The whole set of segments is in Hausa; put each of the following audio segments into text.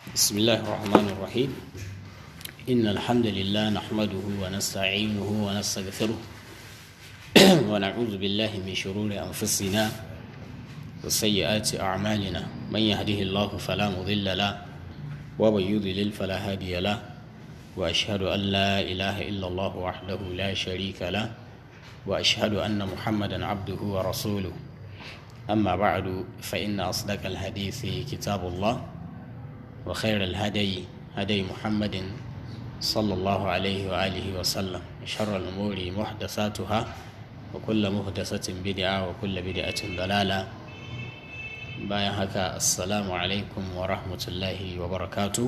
بسم الله الرحمن الرحيم إن الحمد لله نحمده ونستعينه ونستغفره ونعوذ بالله من شرور أنفسنا وسيئات أعمالنا من يهده الله فلا مضل له ومن يضلل فلا هادي له وأشهد أن لا إله إلا الله وحده لا شريك له وأشهد أن محمدا عبده ورسوله أما بعد فإن أصدق الحديث كتاب الله وخير الهدي هدي محمد صلى الله عليه وآله وسلم شر الأمور محدثاتها وكل محدثة بدعة وكل بدعة ضلالة bayan haka assalamu alaikum wa rahmatullahi wa barakatu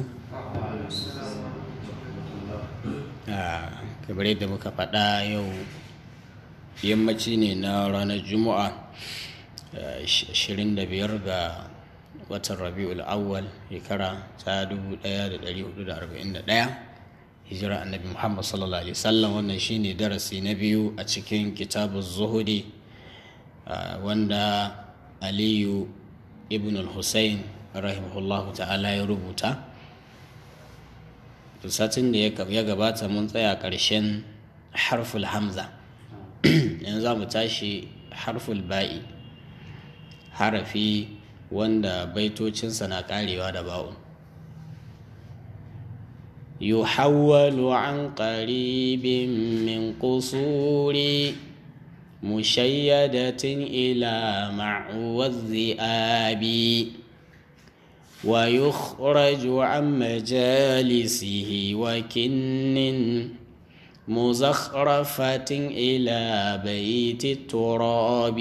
kamar yadda muka faɗa yau yammaci ne na ranar juma'a 25 ga watan rabi'ul awwal shekara ta 1441 hijira annabi muhammad sallallahu alaihi wasallam wannan shine darasi na biyu a cikin kitabun zuhudi wanda aliyu ibn al-hussein rahimahullahu ta'ala ya rubuta satin da ya gabata mun tsaya ƙarshen harful hamza yanzu za mu tashi harful ba'i harafi wanda baitocinsa na karewa da ba'un يحول عن قريب من قصور مشيدة إلى معوى الذئاب ويخرج عن مجالسه وكن مزخرفة إلى بيت التراب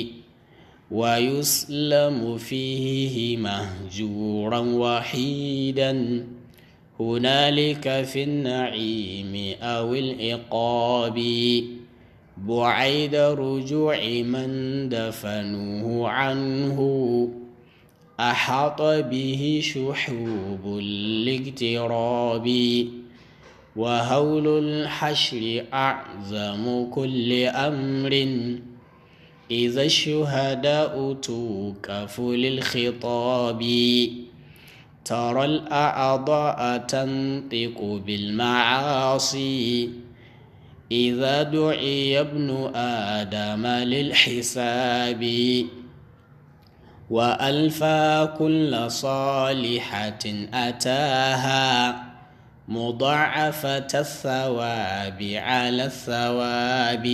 ويسلم فيه مهجورا وحيدا هنالك في النعيم أو العقاب بعيد رجوع من دفنوه عنه أحاط به شحوب الاقتراب وهول الحشر أعظم كل أمر إذا الشهداء توقف للخطاب ترى الأعضاء تنطق بالمعاصي إذا دعي ابن آدم للحساب وألفى كل صالحة أتاها مضاعفة الثواب على الثواب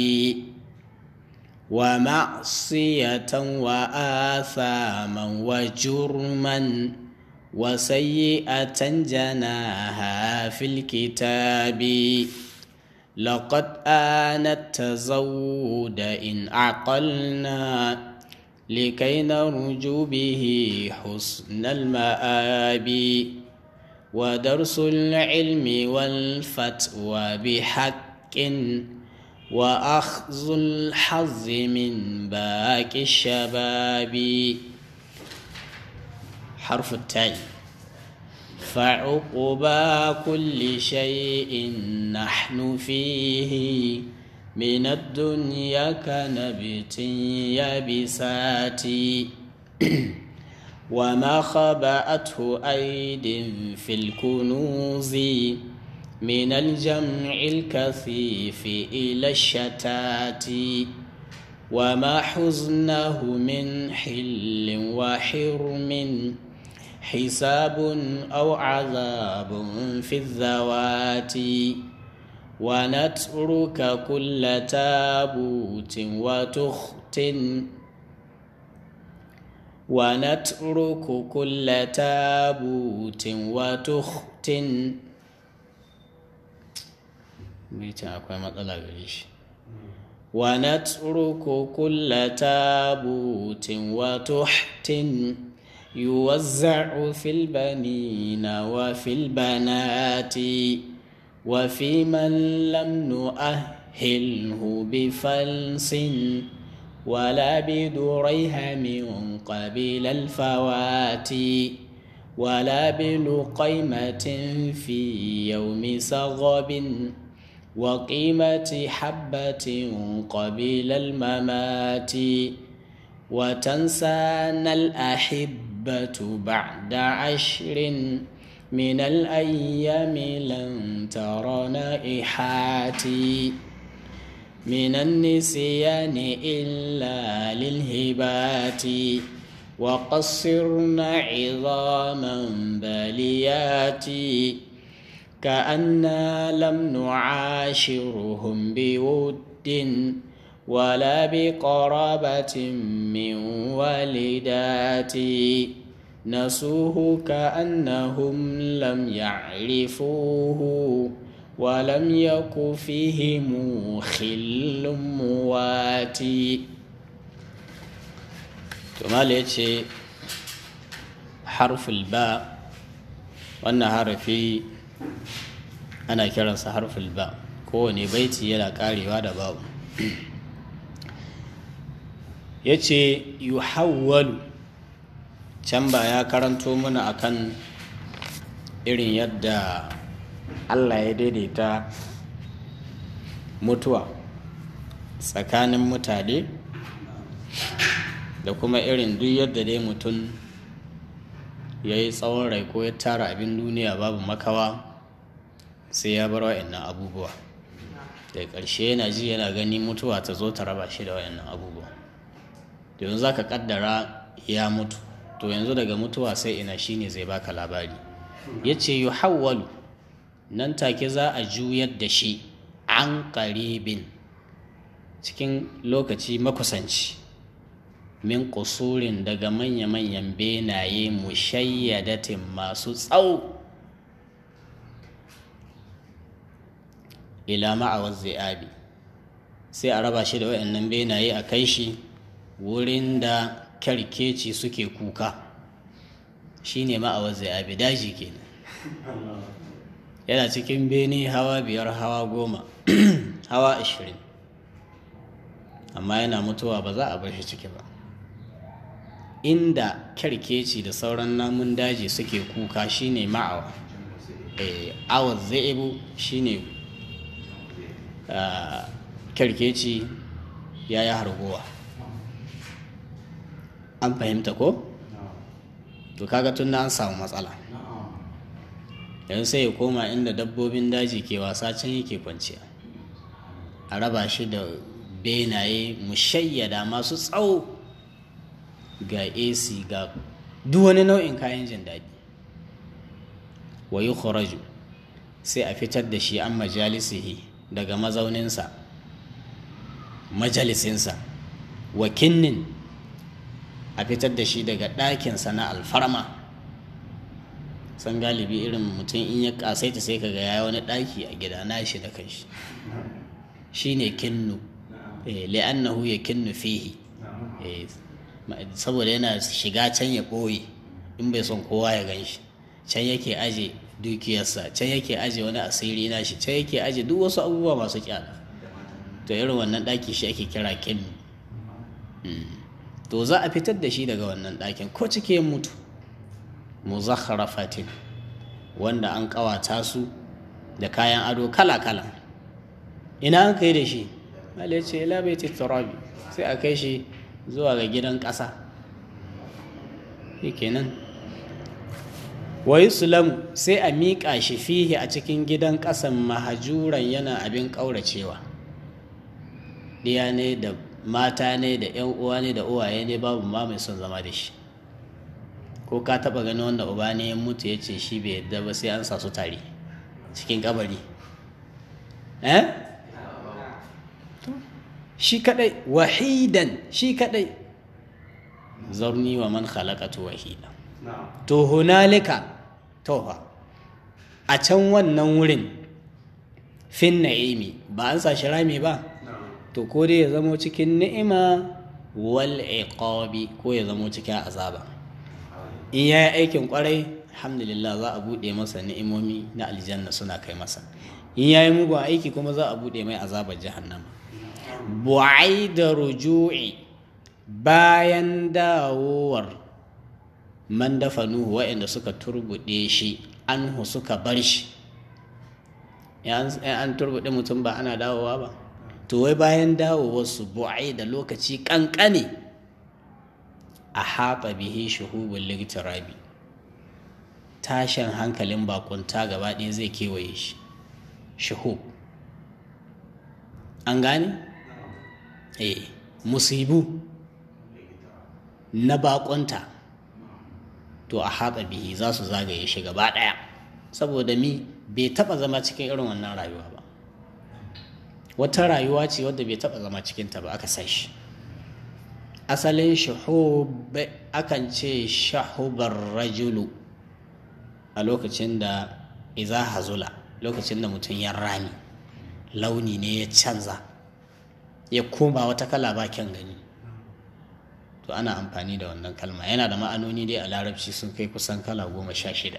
ومعصية وآثاما وجرما وسيئة جناها في الكتاب لقد آن التزود إن عقلنا لكي نرجو به حسن المآب ودرس العلم والفتوى بحق وأخذ الحظ من باقي الشباب حرف التاء فعقبى كل شيء نحن فيه من الدنيا كنبت يابسات وما خبأته أيد في الكنوز من الجمع الكثيف إلى الشتات وما حزنه من حل وحرم حساب أو عذاب في الذوات ونترك كل تابوت وتخت ونترك كل تابوت وتخت ونترك كل تابوت وتحت يوزع في البنين وفي البنات وفي من لم نؤهله بفلس ولا بدريهم قبل الفوات ولا بلقيمة في يوم سغب وقيمة حبة قبل الممات وتنسانا الأحبة بعد عشر من الأيام لن تر نائحاتي من النسيان إلا للهبات وقصرن عظاما باليات كأنا لم نعاشرهم بود ولا بقرابة من والدات نسوه كأنهم لم يعرفوه ولم يك فيهم خل مواتي ثم ليتي حرف الباء wannan harafi ana kiransa harful ba kowane baiti yana karewa da babu ya ce yuhawwalu can ba ya karanto mana akan irin yadda allah ya daidaita mutuwa tsakanin mutane da kuma irin duk yadda dai mutum ya yi tsawon rai ko ya tara abin duniya babu makawa sai ya bar wa'annan abubuwa da ƙarshe yana ji yana gani mutuwa ta zo ta raba shi da wa'annan abubuwa yanzu za ka ƙaddara ya mutu to yanzu daga mutuwa sai ina shine zai baka labari ya ce yi hawwalu nan take za a juyar da shi an ƙaribin cikin lokaci makusanci min kusurin daga manya-manyan benaye mushayyadatin masu tsawo ila ma'awar zai'abi sai a raba shi da wayannan benaye a kai shi wurin da kyarkeci suke kuka shine ma'awar zai'abi daji kenan yana cikin bene hawa biyar hawa goma hawa ashirin amma yana mutuwa ba za a bar shi ciki ba inda kyarkeci da sauran namun daji suke kuka shine ma'awa awa zaibu shine kyarkeci ya yi harguwa an fahimta ko? to kaga tun an samu matsala yanzu sai ya koma inda dabbobin daji ke wasa can yake kwanciya a raba shi da benaye mushayyada masu tsawo ga ac ga duk wani nau'in kayan jin daɗi wa yi sai a fitar da shi an majalisihi daga mazauninsa majalisinsa wa kinnin a fitar da shi daga ɗakinsa na alfarma san galibi irin mutum in ya kasaita sai kaga ya wani ɗaki a gida na shi da kanshi shi ne kinnu li'annahu ya kinnu fihi saboda yana shiga can ya ɓoye in bai son kowa ya gan shi can yake aje dukiyarsa can yake aje wani asiri na shi can yake aje duk wasu abubuwa masu kyana to irin wannan ɗaki shi ake kira kinnu to za a fitar da shi daga wannan ɗakin ko cike mutu muzakharafatin wanda an ƙawata su da kayan ado kala-kala ina an kai da shi ya ce ila bai turabi sai a kai shi zuwa ga gidan ƙasa kenan wa yuslam sai a miƙa shi fihi a cikin gidan ƙasan mahajuran yana abin ƙauracewa ɗiya ne da mata ne da 'yan uwa ne da uwaye ne babu ma mai son zama da shi ko ka taɓa gani wanda uba ne ya mutu ya ce shi bai yadda ba sai an sa su tare cikin kabari eh shi kadai wahidan shi kadai zarni wa man khalaqatu wahida to hunalika tofa a can wannan wurin fin na'imi ba an sa shi rami ba to ko dai ya zamo cikin ni'ima wal iqabi ko ya zamo cikin azaba in ya yi aikin kwarai alhamdulillah za a buɗe masa ni'imomi na aljanna suna kai masa in ya yi mugun aiki kuma za a buɗe mai azabar jahannama bu'ai da ruju'i bayan dawowar man dafa nuhu waɗanda suka turbuɗe shi anhu suka bar shi an turbuɗe mutum ba ana dawowa ba to wai bayan dawowarsu bu'ai da lokaci ƙanƙane a haɓa bihi shuhubun ligtirabi tashin hankalin bakunta gaba ɗaya zai kewaye shi shahub an gane? eh musibu na bakunta to a haɗa bihi za su zagaye shi gaba ɗaya saboda mi bai taɓa zama cikin irin wannan rayuwa ba wata rayuwa ce wadda bai taɓa zama cikinta ba aka san shi asalin shahub akan ce shahubar rajulu a lokacin da iza hazula lokacin da mutum ya rami launi ne ya canza ya koma wata kala ba kyan gani to ana amfani da wannan kalma yana da ma'anoni dai a larabci sun kai kusan kala goma sha shida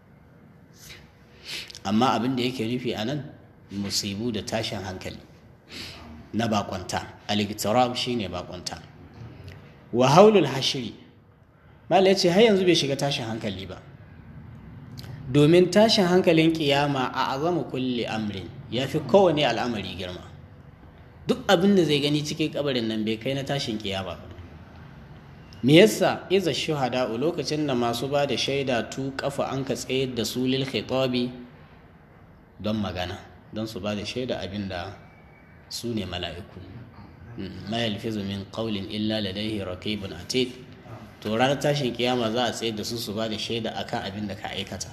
amma abin da yake nufi a nan musibu da tashin hankali na bakonta al shine bakonta wa haulul hashiri mala ya ce har yanzu bai shiga tashin hankali ba domin tashin hankalin kiyama a azama kulle amrin ya fi kowane al'amari girma duk abin da zai gani cikin kabarin nan bai kai na tashin kiyama ba me yasa iza shuhada lokacin da masu ba da shaida tu kafa an ka tsayar da su lil khitabi don magana don su ba da shaida abin da su ne mala'iku ma yalfizu min qawlin illa ladayhi raqibun atid to ranar tashin kiyama za a tsayar da su su ba da shaida akan abin da ka aikata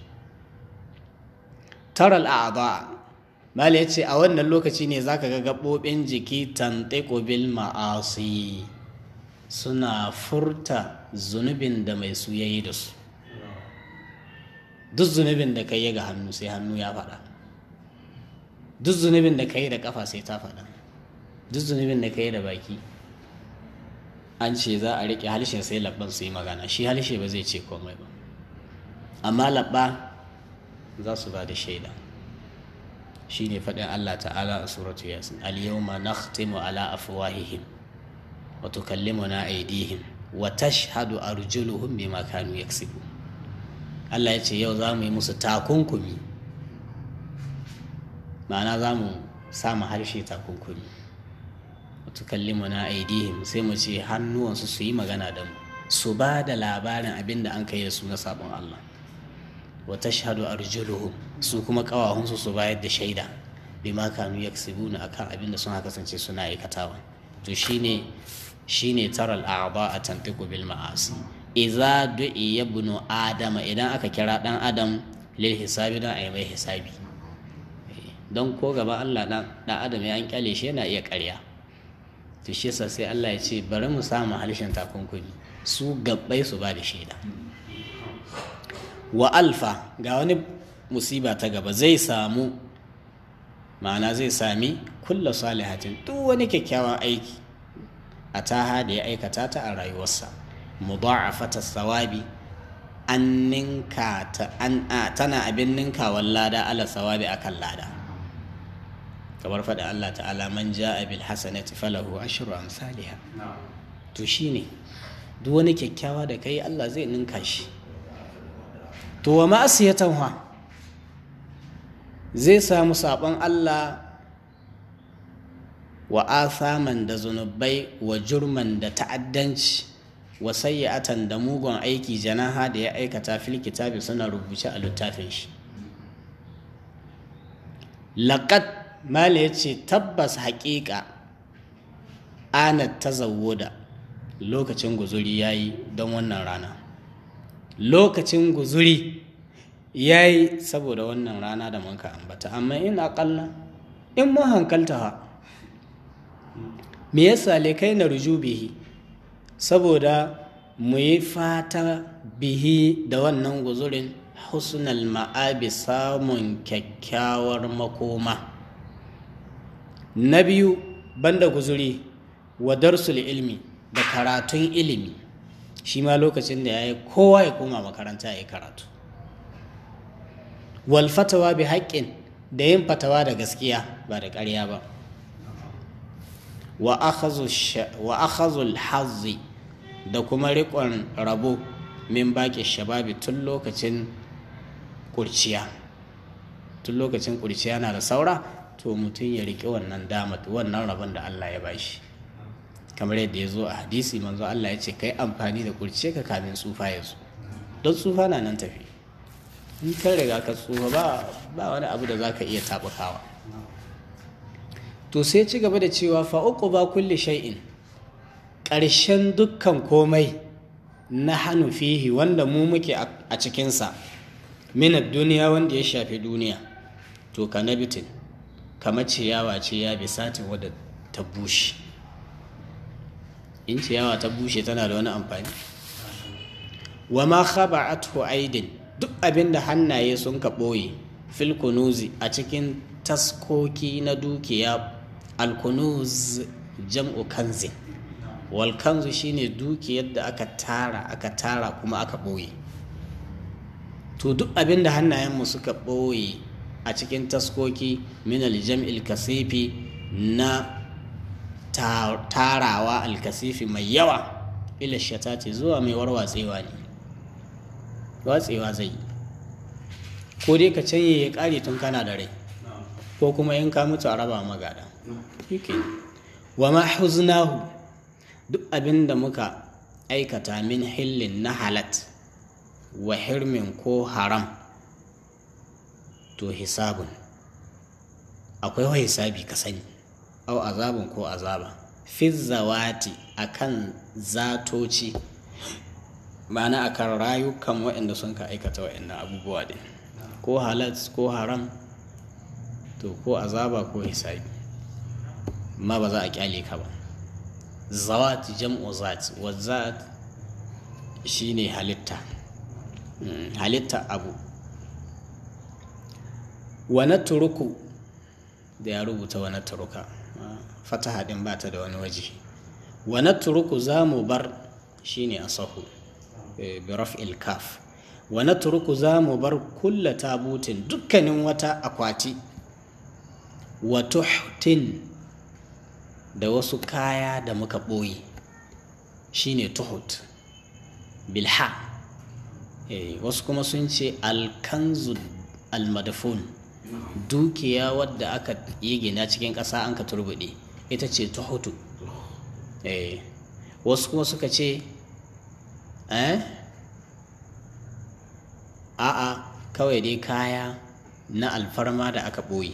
taral a'da mala yace a wannan lokaci ne zaka ga gabobin jiki tantiqu bil ma'asi suna furta zunubin da mai su yayi da su duk zunubin da kai ga hannu sai hannu ya faɗa duk zunubin da kai da kafa sai ta faɗa duk zunubin da kai da baki an ce za a riƙe halshen sai labban su yi magana shi halshe ba zai ce komai ba amma labba za su ba da shaida shi ne faɗin Allah ta'ala a suratu yasin al-yawma nakhtimu ala afwahihim wa tukallimuna aydihim wa tashhadu arjuluhum bima kanu yaksibun Allah ya ce yau za mu yi musu takunkumi ma'ana za mu samu harshe takunkumi wa tukallimuna aydihim sai mu ce hannuwansu su yi magana da mu su ba da labarin abin da an kai da su na sabon Allah wa tashhadu arjuluhum su kuma kawahunsu su bayar da shaida bima kanu yaksibuna akan abin da sun kasance suna aikatawa to shine shine taral a'dha a tantiqu bil ma'asi idza du'i ibnu adama idan aka kira dan adam lil hisabi dan ayi mai hisabi don ko gaba Allah dan dan adam ya an kyale shi yana iya ƙarya to shi yasa sai Allah ya ce bari mu samu halishin takunkumi su gabbai su ba da shaida wa alfa ga wani musiba ta gaba zai samu ma'ana zai sami kulla salihatin duk wani kyakkyawan aiki a taha da ya aikata ta a rayuwarsa mudha'afata sawabi an ninka ta an tana abin ninkawan lada ala sawabi akan lada kamar faɗa Allah ta'ala man ja'a bil hasanati falahu ashru amsalha to shine duk wani kyakkyawa da kai Allah zai ninka shi to wa ma'asiyatan wa zai samu sabon Allah wa athaman da zunubai wa jurman da ta'addanci wa sayyatan da mugun aiki janaha da ya aikata fil kitabi suna rubuce a littafin shi laqad mala yace tabbas haƙiƙa ana tazawwuda lokacin guzuri yayi don wannan rana lokacin guzuri yayi saboda wannan rana da muka ambata amma in aƙalla in mun hankalta ha me yasa kai na ruju bihi saboda mu yi fata bihi da wannan guzurin husnal ma'abi samun kyakkyawar makoma na biyu banda guzuri wa darsul ilmi da karatun ilimi shi ma lokacin da ya yi kowa ya koma makaranta ya yi karatu wal fatawa bi haƙƙin da yin fatawa da gaskiya ba da ƙarya ba wa akhazul hazzi da kuma riƙon rabo min baƙi shababi tun lokacin kurciya tun lokacin kurciya na da saura to mutum ya riƙe wannan damat wannan rabon da Allah ya bashi kamar yadda ya zo a hadisi manzo Allah ya ce kai amfani da kurciya ka kamin tsufa ya zo don tsufa na nan tafi in kan riga ka tsufa ba ba wani abu da za ka iya taɓukawa to sai ci gaba da cewa fa'uku ba kulle shay'in ƙarshen dukkan komai na hannu fihi wanda mu muke a cikinsa minar duniya wanda ya shafi duniya to ka nabitin kamar ciyawa ce ya bisatin wadda ta bushe in ciyawa ta bushe tana da wani amfani wa ma khaba'athu aidin duk abin da hannaye sun ka ɓoye fil kunuzi a cikin taskoki na dukiya alkunuz jam'u kanzin wal kanzu shine dukiyar da aka tara aka tara kuma aka ɓoye to duk abin da hannayenmu suka ɓoye a cikin taskoki min aljam'il kasifi na tarawa alkasifi mai yawa ila shatati zuwa mai warwatsewa ne watsewa zai ko dai ka canye ya kare tun kana da rai ko kuma in ka mutu a raba magada wa ma huznahu duk abin da muka aikata min hillin na halat wa hirmin ko haram to hisabun akwai wa hisabi ka sani au azabun ko azaba fi zawati akan zatoci ma'ana akan rayukan waɗanda sun ka aikata waɗannan abubuwa din ko halat ko haram to ko azaba ko hisabi ma ba za a kyale ka ba zawat jam'u zat wa zat shine halitta halitta abu wa turuku da ya rubuta wa turuka fataha din ba ta da wani waje wa turuku za mu bar shine asahu bi raf'il kaf wa natruku za mu bar kulla tabutin dukkanin wata akwati wa tuhtin da wasu kaya da muka ɓoye shine tuhut bilha wasu kuma sun ce alkanzu almadafun dukiya wadda aka yi gina cikin ƙasa an ka turbuɗe ita ce tuhutu wasu kuma suka ce eh a'a kawai dai kaya na alfarma da aka ɓoye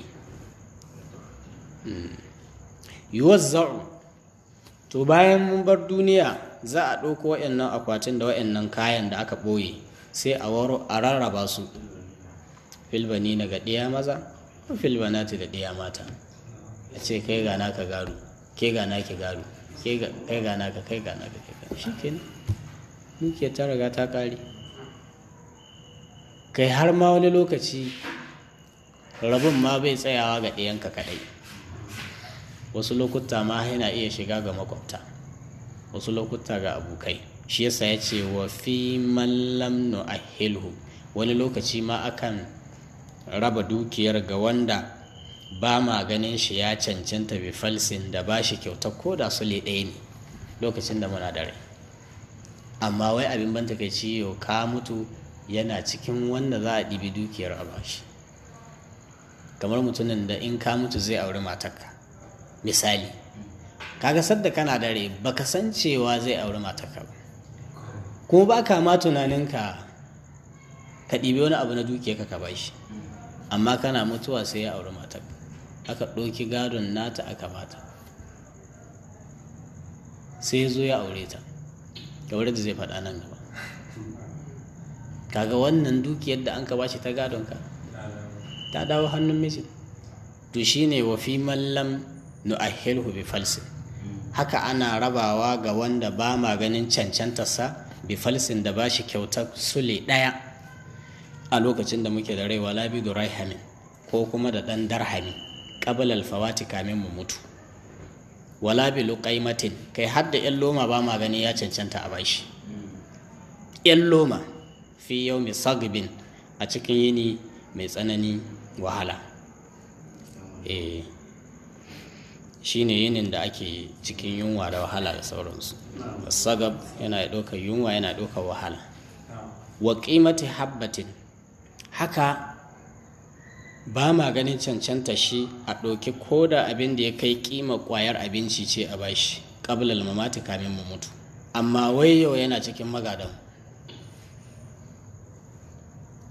yuwazza'u to bayan mun bar duniya za a ɗauko waɗannan akwatin da waɗannan kayan da aka ɓoye sai a rarraba su filbani na ga ɗiya maza filbanati da ɗiya mata a ce kai gana ka garu ke gana ki garu kai gana ka kai gana ka kai gana shi kenan muke ta riga ta ƙare kai har ma wani lokaci rabin ma bai tsayawa ga ɗayanka kaɗai wasu lokuta ma yana iya shiga ga makwabta wasu lokuta ga abokai shi yasa ya ce wa fi mallam nu'ahilhu wani lokaci ma akan raba dukiyar ga wanda ba ma ganin shi ya cancanta bi falsin da ba shi kyauta ko da sule ɗaya ne lokacin da muna da rai amma wai abin ban takaici yau ka mutu yana cikin wanda za a ɗibi dukiyar a bashi kamar mutumin da in ka mutu zai auri matarka misali kaga sadda kana da rai baka san cewa zai auri matarka ba kuma ba ka ma tunaninka ka ɗibi wani abu na dukiyarka ka bashi amma kana mutuwa sai ya auri matarka aka ɗauki gadon nata aka bata sai ya zo ya aure ta kamar da zai faɗa nan gaba kaga wannan dukiyar da an ka bashi ta gadon ka ta dawo hannun mijin to shine wa fi mallam nu'ahilhu bi falsin haka ana rabawa ga wanda ba ma ganin cancantarsa bi falsin da bashi kyautar sule ɗaya a lokacin da muke da rai wala bi duraihamin ko kuma da ɗan darhami qabla alfawati kamin mu mutu wala bi luqaimatin kai har da yan loma ba ma gani ya cancanta a bashi yan loma fi yau mai sagbin a cikin yini mai tsanani wahala eh shi ne yinin da ake cikin yunwa da wahala da sauransu sagab yana ɗaukar yunwa yana ɗaukar wahala wa ƙimati habbatin haka ba ma ganin cancanta shi a ɗauki ko da abin da ya kai ƙima ƙwayar abinci ce a bashi ƙabilal mamati kamin mu mutu amma wai yau yana cikin magadan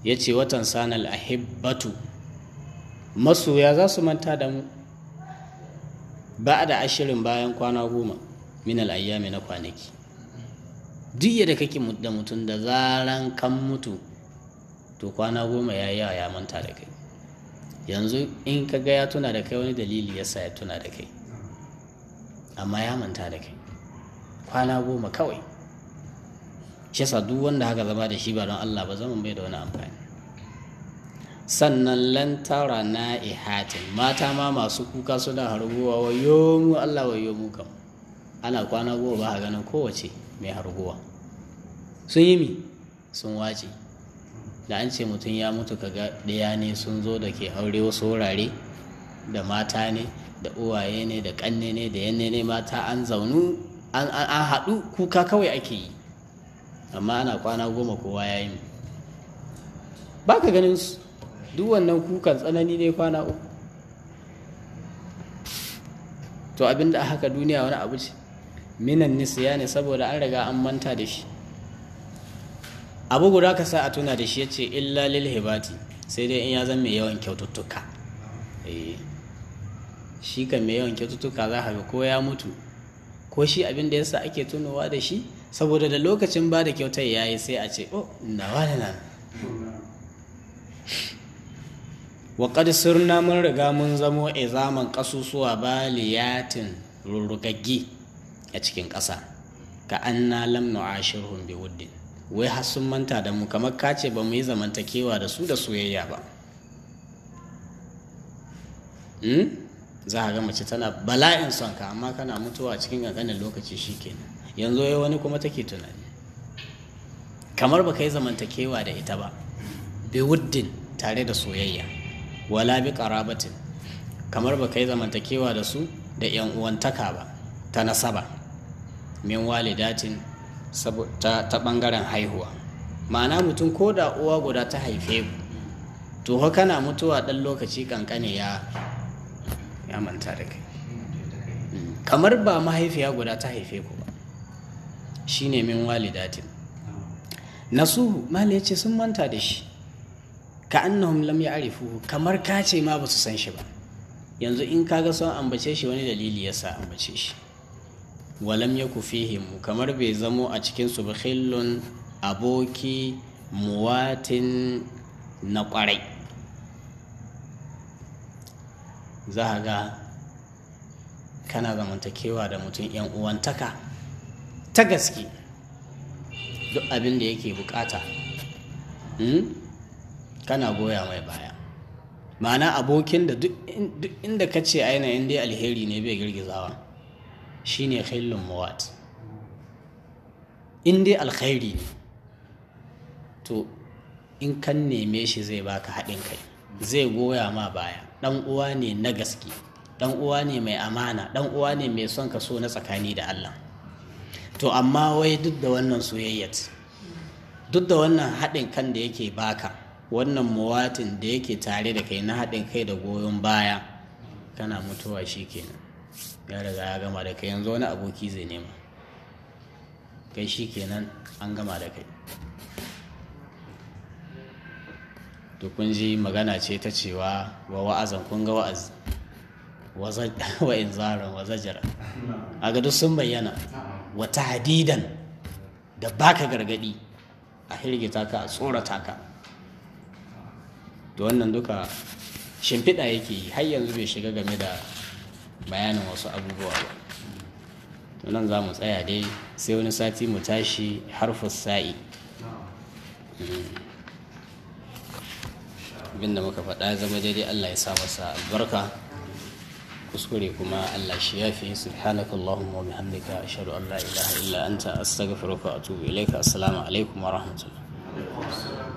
ya ce watan sanal ahibbatu masoya za su manta da mu ba da ashirin bayan kwana goma min al'ayyami na kwanaki duk yadda kake da mutum da zaran kan mutu to kwana goma ya yawa ya manta da kai yanzu in ka ga ya tuna da kai wani dalili ya sa ya tuna da kai amma ya manta da kai kwana goma kawai shi duk wanda haka zama da shi ba don Allah ba zaman bai da wani amfani sannan lantara na ihatin mata ma masu kuka suna harguwa wayo mu Allah wayo mu kam ana kwana goma ba a ganin kowace mai harguwa sun yi mi sun wace da an ce mutum ya mutu kaga ɗaya ne sun zo da ke aure wasu wurare da mata ne da uwaye ne da ƙanne ne da yanne ne mata an zaunu an haɗu kuka kawai ake yi amma ana kwana goma kowa ya yi ba ka ganin su duk wannan kukan tsanani ne kwana uku to abinda a haka duniya wani abu ce minan nisiya ne saboda an riga an manta da shi abu guda ka sa a tuna da shi ya ce illa lil hibati sai dai in ya zan mai yawan kyaututtuka shi kan mai yawan kyaututtuka za ka ga ko ya mutu ko shi abin da yasa ake tunowa da shi saboda da lokacin ba da kyautar ya yi sai a ce oh na wani nan wa qad sirna mun riga mun zamo izaman kasusuwa baliyatin rurrugaggi a cikin ƙasa ka anna lam nu'ashirhum bi wuddin wai har sun manta da mu kamar kace ba mu yi zamantakewa da su da soyayya ba za a ga mace tana bala'in son ka amma kana mutuwa cikin ƙanƙanin lokaci shikenan yanzu ya wani kuma take tunani kamar ba ka yi zamantakewa da ita ba bi wuddin tare da soyayya wala bi karabatin kamar ba ka yi zamantakewa da su da yan uwantaka ba ta nasaba min walidatin ta, ta bangaren haihuwa ma'ana mutum ko da uwa guda ta haife ku to kana mutuwa ɗan lokaci kankane ya ya manta da kai kamar ba mahaifiya guda ta haife ku ba shine min walidatin nasuhu mali yace sun manta da shi ka annahum lam ya'rifuhu kamar ka ce ma ba su san shi ba yanzu in kaga son ambace shi wani dalili yasa ambace shi walam yaku fihim kamar bai zamo a cikin su khillun aboki muwatin na kwarai za ga kana zamantakewa da mutum yan uwantaka ta gaske duk abin da yake bukata kana goya mai baya ma'ana abokin da duk inda ka ce ainihin dai alheri ne bai girgizawa shine khillun muwat in dai alkhairi ne to in kan neme shi zai baka haɗin kai zai goya ma baya ɗan uwa ne na gaske ɗan uwa ne mai amana ɗan uwa ne mai son ka so na tsakani da Allah to amma wai duk da wannan soyayyat duk da wannan haɗin kan da yake baka wannan muwatin da yake tare da kai na haɗin kai da goyon baya kana mutuwa shi kenan ya riga ya gama da kai yanzu wani aboki zai nema kai shi kenan an gama da kai to kun ji magana ce ta cewa wa wa'azan kun ga wa'azi wa inzaran wa zajara a ga duk sun bayyana wata hadidan da baka gargadi a hirgita ka a tsorata ka da wannan duka shimfiɗa yake yi har yanzu bai shiga game da bayanin wasu abubuwa ba to nan za mu tsaya dai sai wani sati mu tashi harfus sa'i abinda muka faɗa zama daidai allah ya sa masa albarka kuskure kuma Allah shi ya fi subhanaka Allahumma wa bihamdika ashhadu an la ilaha illa anta astaghfiruka wa atubu ilayka assalamu alaikum wa rahmatullah